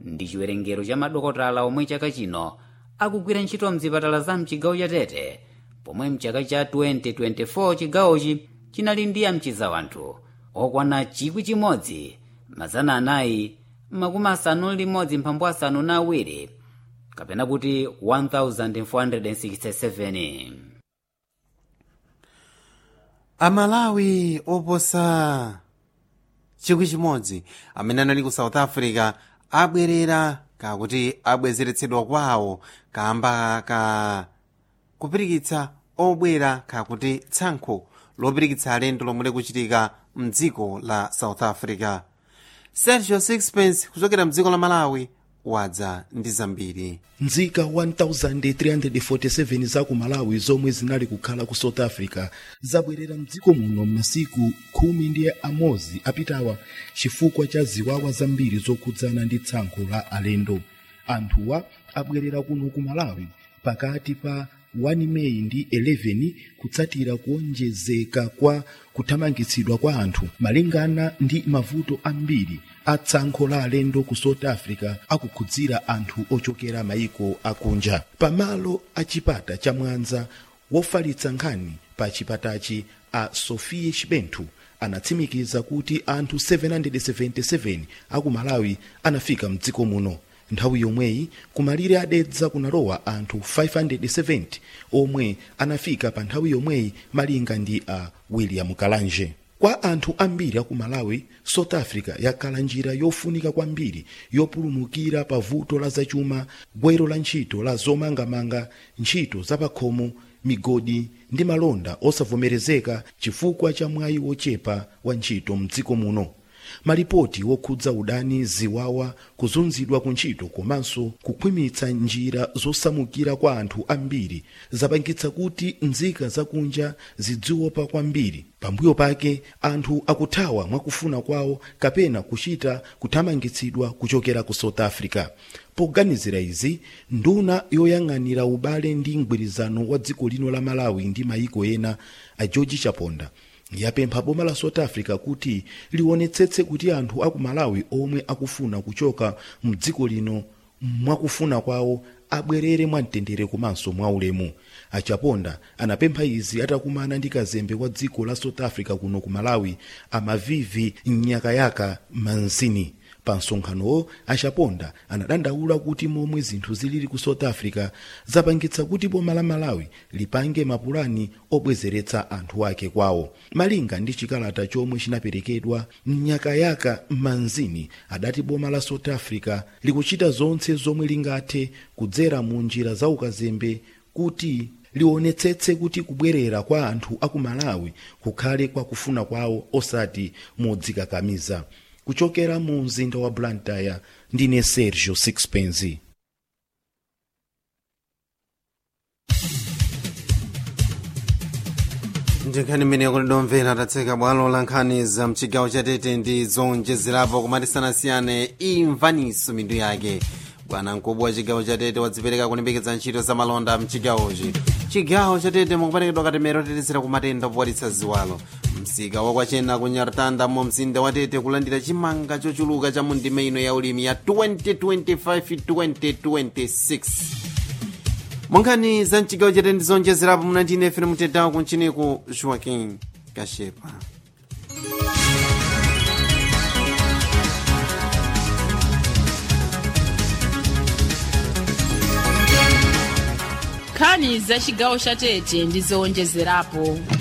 ndi chiwerengero cha madokotala omwe chaka chino akugwira ntchito mzipatala za mchigawo cha tete pomwe mchaka cha 2024 chigawochi chinali ndi amchiza anthu okwana chikwi chimodzi mazana anayi makumi asanu limodzi mphambu asanu na awiri kapena kuti 1467 amalawi oposa chikwi chimodzi amene anali ku south africa abwerera kakuti abwezeretsedwa kwawo kamba ka kupirikitsa obwera kakuti tsankho lopirikitsa alendo lomwe likuchitika mdziko la south africa sergio sixpence kuchokera mdziko la malawi wadza ndi zambiri nzika 1347 za ku malawi zomwe zinali kukhala ku south africa zabwerera mdziko muno m'masiku khumi ndi amodzi apitawa chifukwa cha ziwawa zambiri zokhudzana ndi tsankho la alendo anthuwa abwerera kuno ku malawi pakati pa 1 meyi ndi 11 kutsatira kuonjezeka kwa kuthamangitsidwa kwa anthu malingana ndi mavuto ambiri a tsankho la alendo ku south africa akukhudzira anthu ochokera mayiko akunja pamalo a chipata cha mwanza wofalitsa nkhani pa chipatachi a sofie chibenthu anatsimikiza kuti anthu 777 aku malawi anafika mdziko muno nthawi yomweyi kumalire adedza kunalowa anthu 570 omwe anafika pa nthawi yomweyi malinga ndi a william kalanje kwa anthu ambiri aku malawi south africa yakhala njira yofunika kwambiri yopulumukira pa vuto la zachuma gwero la ntchito la zomangamanga ntchito zapakhomo migodi ndi malonda osavomerezeka chifukwa cha mwayi wochepa wa ntchito mdziko muno malipoti wokhudza udani ziwawa kuzunzidwa ku ntchito komanso kukhwimitsa njira zosamukira kwa anthu ambiri zapangitsa kuti nzika zakunja zidziopa kwambiri pambuyo pake anthu akuthawa mwakufuna kwawo kapena kuchita kuthamangitsidwa kuchokera ku south africa poganizira izi nduna yoyang'anira ubale ndi mgwirizano wa dziko lino la malawi ndi mayiko ena a george chaponda yapempha boma la south africa kuti liwonetsetse kuti anthu aku malawi omwe akufuna kuchoka mdziko lino mwakufuna kwawo abwerere mwamtendere komanso mwaulemu achaponda anapempha izi atakumana ndi kazembe wa dziko la south africa kuno ku malawi amavivi mnyakayaka manzini pa msonkhanowo achaponda anadandaula kuti momwe zinthu zilili ku south africa zapangitsa kuti boma la malawi lipange mapulani obwezeretsa anthu ake kwawo malinga ndi chikalata chomwe chinaperekedwa mnyakayaka manzini adati boma la south africa likuchita zonse zomwe lingathe kudzera mu njira za ukazembe kuti liwonetsetse kuti kubwerera kwa anthu aku malawi kukhale kwa kufuna kwawo osati modzikakamiza kuchokera mu mzinda wa blantyre ndine sergio sixpence nkhani mmene kulidomvera tatseka bwalo la nkhani za mchigawo chatete ndi zonjezerapo kumatisanasiyane imvaniso mitu yake bwana mkubwa wa chigawo chatete wadzipereka kulimbikitsa ntchito za malonda mchigawochi chigawo chatete mukuperekedwa katemero tetezera ku matenda opwalitsa ziwalo msika wakwachena ku nyartanda mu mzinda wa tete kulandira chimanga chochuluka cha mundime ino ya ulimi ya 2025-2026 munkhani za mchigawo chatete ndi zonjezerapo munandine fere mutetawo kunchiniku joaquin kashepa nkhani za chigawo cha tete ndi zowonjezerapo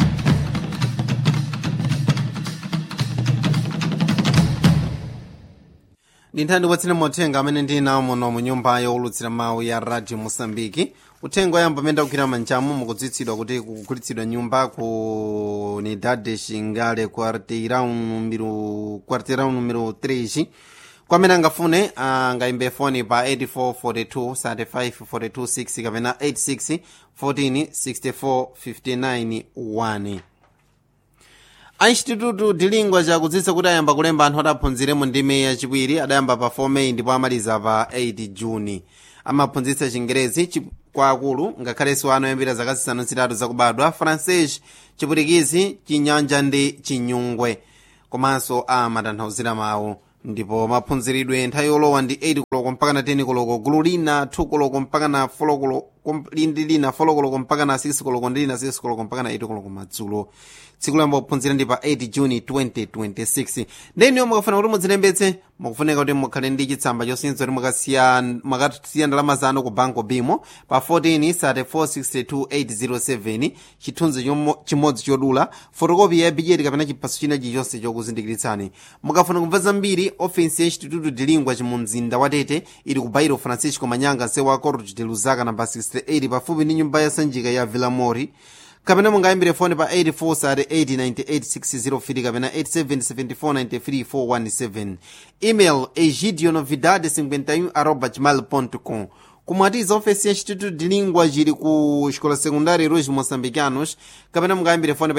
ndinthani watsina mauthenga amene ndili nawo muno mu nyumba yowulutsira mawu ya radio mosambiki uthenga oyamba amene ndakugwira manjamu mukudziwitsidwa kuti kugulitsidwa nyumba ku unidade xingale quarteirão numero quarteirão numero 3 kwamene angafune angayimbe foni pa 8442 35426 kapena 86 14 64 59 1 ainstitutu dilingwa chakudziwitsa kuti ayamba kulemba anthu adaphunzire mu ndime yachiwiri adayamba pa 4 meyi ndipo amaliza pa 8 juni amaphunzitsa chingerezi kwa akulu ngakhalenso ana oyambira zaka zisanu zitatu zakubadwa francais chipwitikizi chinyanja ndi chinyungwe komanso amatanthauzira mawu ndipo maphunziridwe nthawi yolowa ndi 8 koloko koloko mpaka na 10 koloko gulu lina 2 koloko mpaka na 4 koloko lindi lina 4 koloko mpaka na 6 koloko ndi lina 6 koloko mpaka na 8 koloko madzulo tsiku layamba kuphunzira ndi pa 8 juni 2026 ndeniyo mukafuna kuti muzilembetse mukufunika kuti mukhale ndi chitsamba chosinza kuti mukasiya mukasiya ndalama zanu ku banko bimo pa 14 3462807 chithunzi chomo- chimodzi chodula fotokopi ya bijeti kapena chiphaso china chilichonse chokuzindikiritsani mukafuna kumva zambiri ofensi ya instituto de lingua mu mzinda wa tete ili ku bairo francisco manyanga nsewu wa corte de luzaka namba 68 pafupi ndi nyumba ya sanjika ya villamori kapena mungayimbire foni pa 84 sati 898 kapena 877493 email egidionovidade 51 arroba gmail com kumwatiza ofesi ya instituto de lingua jili ku xikola sekundari ruis moçambicanos kapena mungayimbire foni pa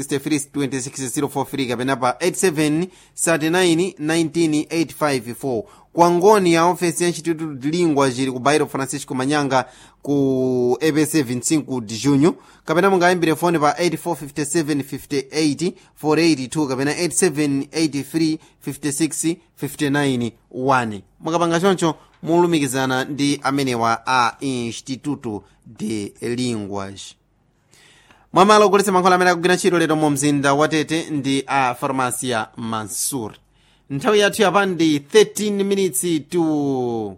8463 kapena pa 87 39 19 854 kwangoni ya ofesi ya instituto de lingua jili ku bairo francisco manyanga ku epc 25 de junho kapena mungayimbire foni pa 845758 482 kapena 8783 56 59 1 mukapanga choncho mulumikizana ndi amenewa a instituto de linguas mwamalo ogulitsa mankhwala amene akugwira ntchito lero mu mzinda wa tete ndi a farmacia mansur nthawi yathu yapa ndi 13 minutes to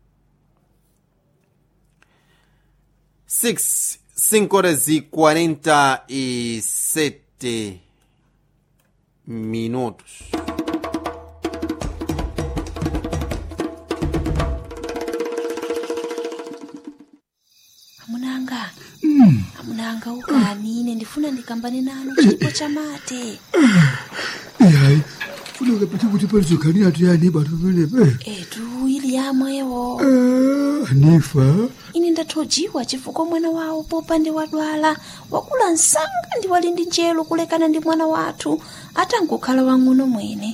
6 5 horas y 47 minutos amunanga amunanga ukanine ndifuna ndikambane nanu chipo chamate yayi funeka pete kuti palizokhanira tuyani batu penepe etu ili yamwewo anifa ine ndathojiwa chifukwa mwana wawo popande wadwala wakula msanga ndi wali ndi njelo kulekana ndi mwana wathu atangokhala wang'ono mwene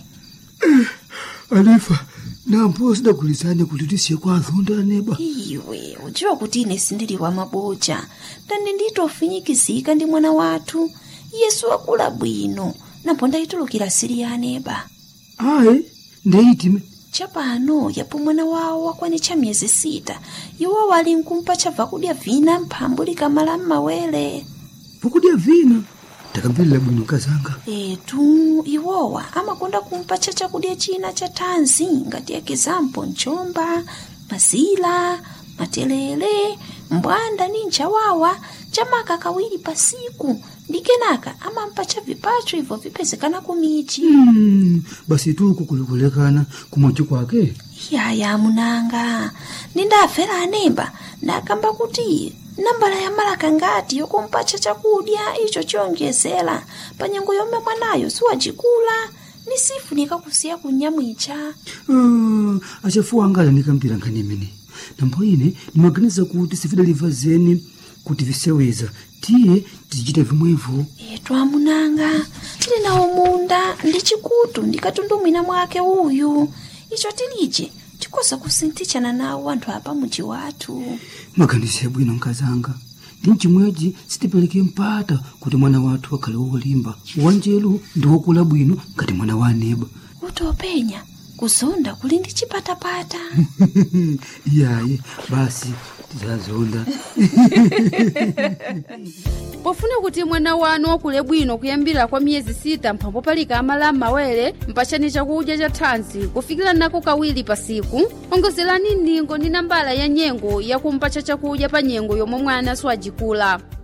anifa nampo sidagulizane kuti tisiye kwa azonda aneba iwe udziwa kuti ine sindili wa maboja ndandi nditofinyikizika ndi mwana wathu yesu wakula bwino napo ndayitulukira sili ya aneba ayi ndeyitime chapano yapo mwana wawo wakwanitcha miyezi sita iwo wali nkumpa chabva kudya vina mphambu likamala m'mawere vakudya vina ndakambirira bwino kazanga etu iwowa amakonda kumpatcha chakudya china cha thanzi ngati ekizampo mchomba mazila matelele mbwanda ni nchawawa chamaka kawiri pasiku ndi kenaka amampatcha vipacho ibvo vipezekana kumichi Mm, basi tuku kulikulekana kumwachi kwake yaya munanga nindafera anemba ndakamba kuti nambala ya malaka ngati yokumpatcha chakudya icho chiyonjezera pa nyengo yomwe mwanayo siwacikula ni sifunika kusiya kunyamwicha Ah, achafuwa angala ndikambira nkhani imene nambo ine ndimaganiza kuti sifidaliva zeni kuti viseweza tiye tizichita vimwevo etu amunanga tili nawo munda ndi chikutu ndikatundumwina mwake uyu icho tilije tikoza kusinthichana nawo anthu apa muji wathu maganizo yabwino nkazanga ndi mchimwechi sitipereke mpata kuti mwana wathu akhale wolimba wanjelu ndi wokula bwino ngati mwana wa aneba kuti openya kuzonda kuli ndi chipatapata iyayi basi tizazonda pofuna kuti mwana wanu wakule bwino kuyambira kwa miyezi sita mphambo palika amala m'mawere mpachani chakudya cha thanzi kufikira nako kawiri pasiku ongozerani ningo ndi nambala ya nyengo yakumpacha chakudya pa nyengo yomwe mwana siwajikula